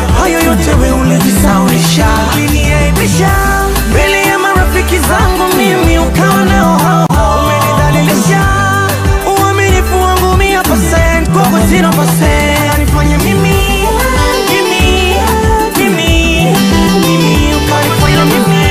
hayo yote we ulijisaulisha, uliniaibisha mbele ya marafiki zangu, mimi ukawa nao hao hao, umenidhalilisha uaminifu wangu mia percent kwako zero percent, nifanye mimi mimi mimi mimi, ukanifanya mimi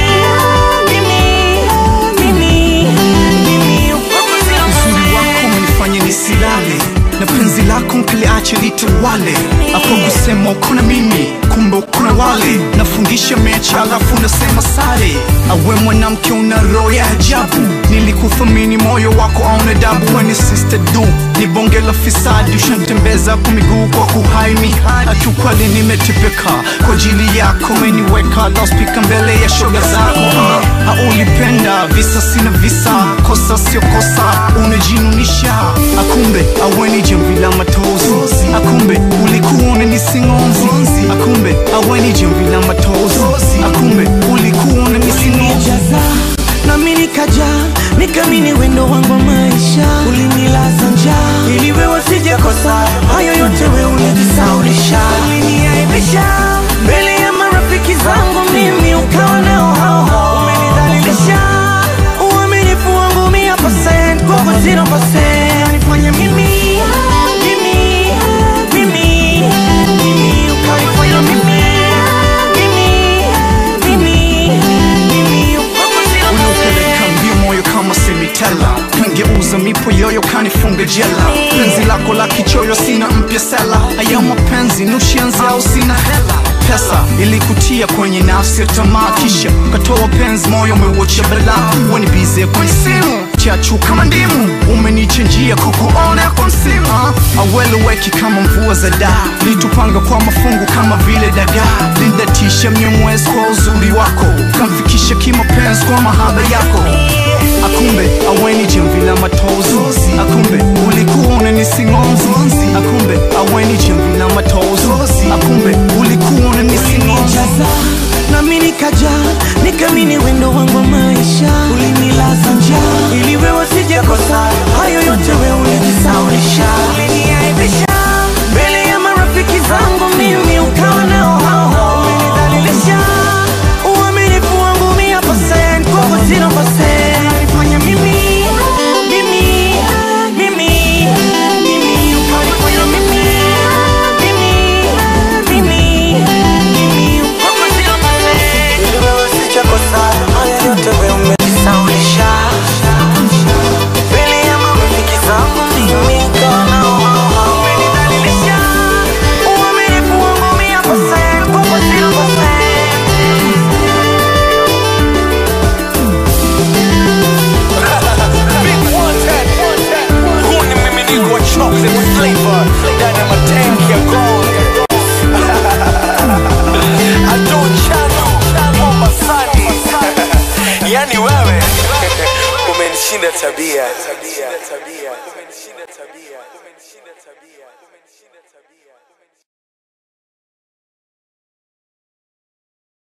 mimi mimi mimi, kwako zero Uzuri wako percent. umenifanya nisilale na penzi lako nkiliache litawale hapo kusema uko na mimi kumbe uko na wale nafungisha mechi alafu nasema sare awe mwanamke una roho ya ajabu nilikuthamini moyo wako auna dabu weni sister du ni bonge la fisadi ushantembeza kwa miguu kwa kuhaini akiukweli nimetepeka kwa ajili yako meniweka laspika mbele ya shoga zako ha, ulipenda visa sina visa kosa sio kosa unajinunisha akumbe aweni jamvi la matozi akumbe ulikuwa unanisingonzi akumbe aweni jamvi la matozi akumbe ulikuwa unanisingonzi ulinijaza nami nikaja nikamini wendo wangu wa maisha ulinilaza njaa ili wewe sijakosa hayo yote we ulijisaulisha uliniaibisha mbele ya marafiki zangu mimi ukawa nao hao hao umenidhalilisha uaminifu wangu mia percent kwako zero percent nifanye mimi mimi mimi mimi ukanifanya mimi mimi mimi mimi kwako zero uliopeleka mbio moyo kama semitela kangeuza mipo yoyo kanifunga jela penzi lako la kichoyo sina mpya sela haya mapenzi nushianzi au sina hela pesa ilikutia kwenye nafsi ya tamaa kisha ukatoa penzi moyo umeuocha bela wanibize kwenye simu chachu kama ndimu umenichenjia kukuona kwa msimu aweleweki kama mvua za daa litupanga kwa mafungu kama vile dagaa lindatisha mnyomwezi kwa uzuri wako kamfikisha kimapenzi kwa mahaba yako akumbe aweni jamvi la matozi akumbe ulikuwa unanisingonzi akumbe aweni jamvi la matozi akumbe ulikuwa unanisingonzi ulinijaza nami nikaja nikamini wendo wangu wa maisha ulinilaza njaa ili wewe sijakosa hayo yote we ulijisaulisha uliniaibisha mbele ya marafiki zangu mimi ukawa nao hao hao umenidhalilisha uaminifu wangu mia percent kwako zero percent nifanya mimi mimi mimi mimi ukanifanya mimi mimi mimi mimi kwako zero percent ili wewe sijakosa haya yote we umejisaulisha mbele ya marafiki zangu mimi ukawa nao hao hao umenidhalilisha uaminifu wangu mia percent kwako zero percent Big one ten. Huu ni mmiminiko wa chocolate flavor ndani ya matanki ya gold. Ado chano Mombasani, yani wewe umenishinda tabia.